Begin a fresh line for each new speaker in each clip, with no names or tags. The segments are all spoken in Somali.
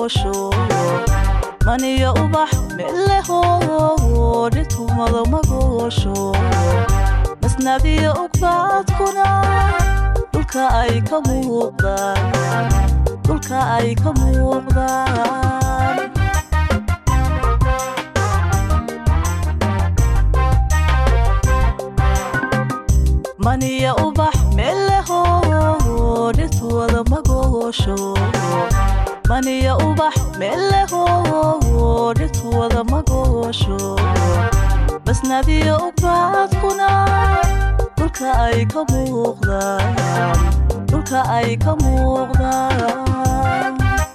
magoosho maniyo ubax meleho dhirtumada magoosho masnadiyo ugbaadkuna dhulka ay ka muuqdaan dhulka ay ka muuqdaan maniya ubax meleho dhirtuwada magoosho maniya ubax meleho dhirtuwada magoosho masnadiyo ugbaadkuna dhulka ay ka muuqdaan dhulka ay ka muuqdaan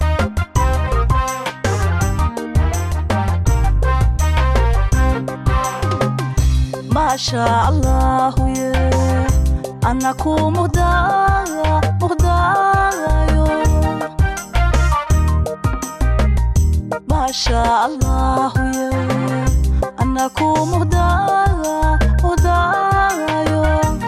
maasha allahu ye ana ku muqdaaya muqdaayo maasha allahu ye ana ku muqdaaya muqdaayo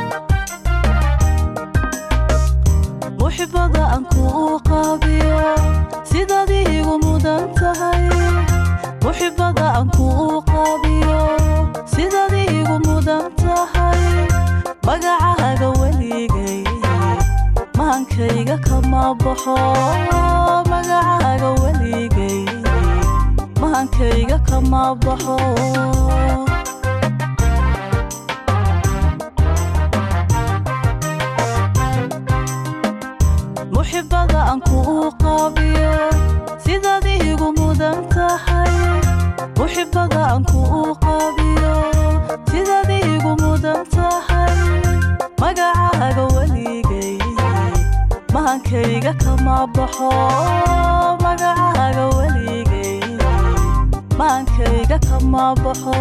muxibada aan kuu qaabiyo sidaad iigu mudan tahay muxibada aan kuu qaabiyo sidaad iigu mudan tahay magacaaga weligay maankayga kama baxo magacaaga weligay maankayga kama baxo muxibada aan kuu qaabiyo sidaad iigu mudan tahay muxibada aan kuu qaabiyo sidaad iigu mudan tahay magacaaga weligay maankayga kama baxo magacaaga weligay maankayga kama baxo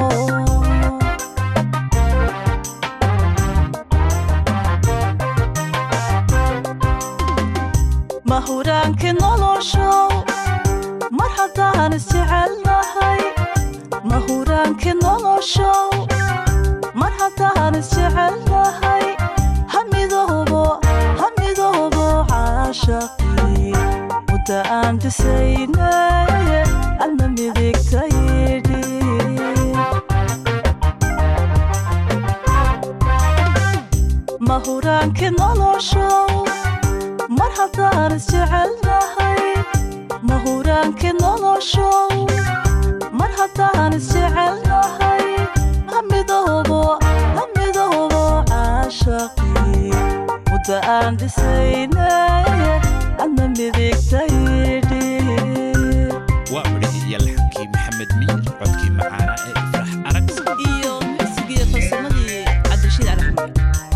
mahuraankii noloshow mar haddaan isjecelnahay mahuraankii noloshow mar haddaan isjecelnahay hamidoobo hamidoobo caashaqii mudda aan dhisaynay alma midigtayidhi mahuraankii noloshow mar haddaan isjecelnahay mahuraankii noloshow mar haddaan isjecelnahay hamidoobo hamidoobo caashaqii mudda aan dhisaynay adna midigtayidhi
waa codhihii iyo laxankii maxamed miir codkii macaana ee ifrax arag
iyo muusigii farsamadii cabdirashiid alaxmed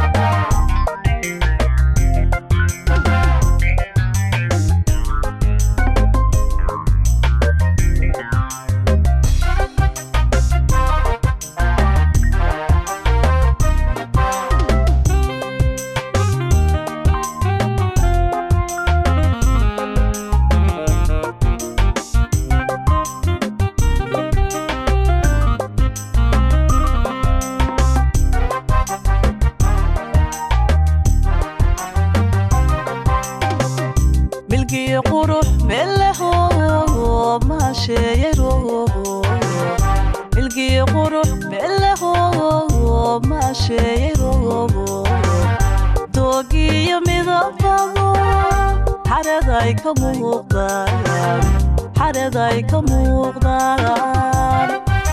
milgiyo qurux meleho maasheeyaroobo milgiyo qurux meleho maasheeyaroobo doogiyo midabado xareday ka muuqdaan xareday ka muuqdaan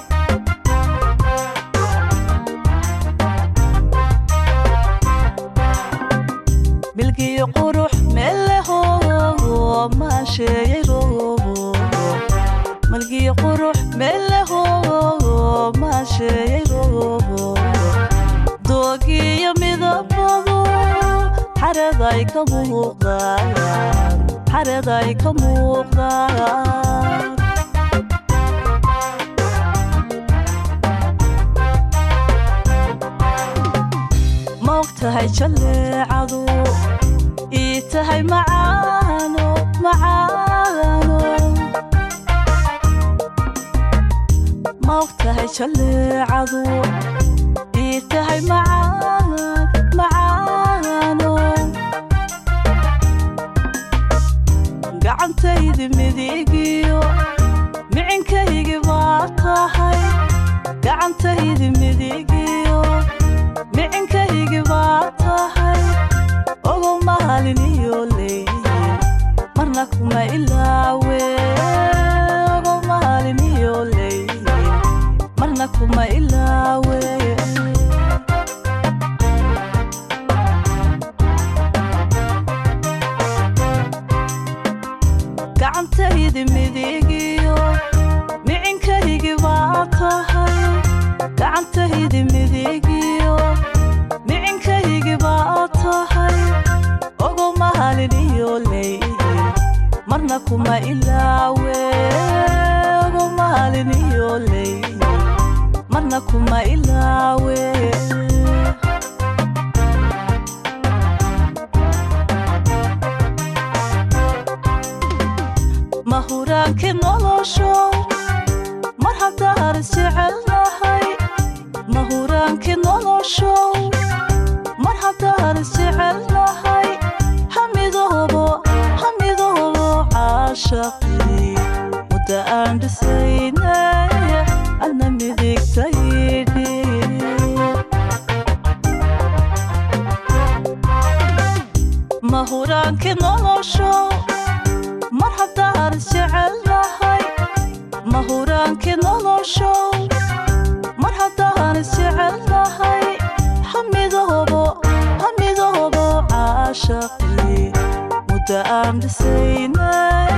milgiyo qurux meleho maasheeyaroobo milgiyo qurux meleho maasheeyaroobo doogiyo midabado xareday ka muuqdaan xareday ka muuqdaan ma og tahay jalleecadu ii tahay macaano macaano ma og tahay jalleecadu ii tahay macaan macaano
gacantaydi midigiyo micinkaygi baa tahay gacantaydi midigiyo micinkaygi baa tahay ogow maalin iyo leeyl marna kuma ilaawe ogow maalin iyo leeyl marna kuma ilaawe gacantaydi midigiyo micinkaygi baa tahay gacantaydi midigiyo micinkaygi baa tahay ogow maalin iyo leeyl marna kuma ilaawe ogow maalin iyo leeyl marna kuma ilaawe mahuraankii noloshow mar haddaan isjecelnahay mahuraankii noloshow mar haddaan isjecelnahay hamidoobo hamidoobo caashaqii mudda aan dhisaynay adna midigtaydhi mahuraankii noloshow mar haddaan isjecelnahay mahuraankii noloshow mar haddaan isjecelnahay hamidoobo hamidoobo caashaqii mudda aan dhisaynay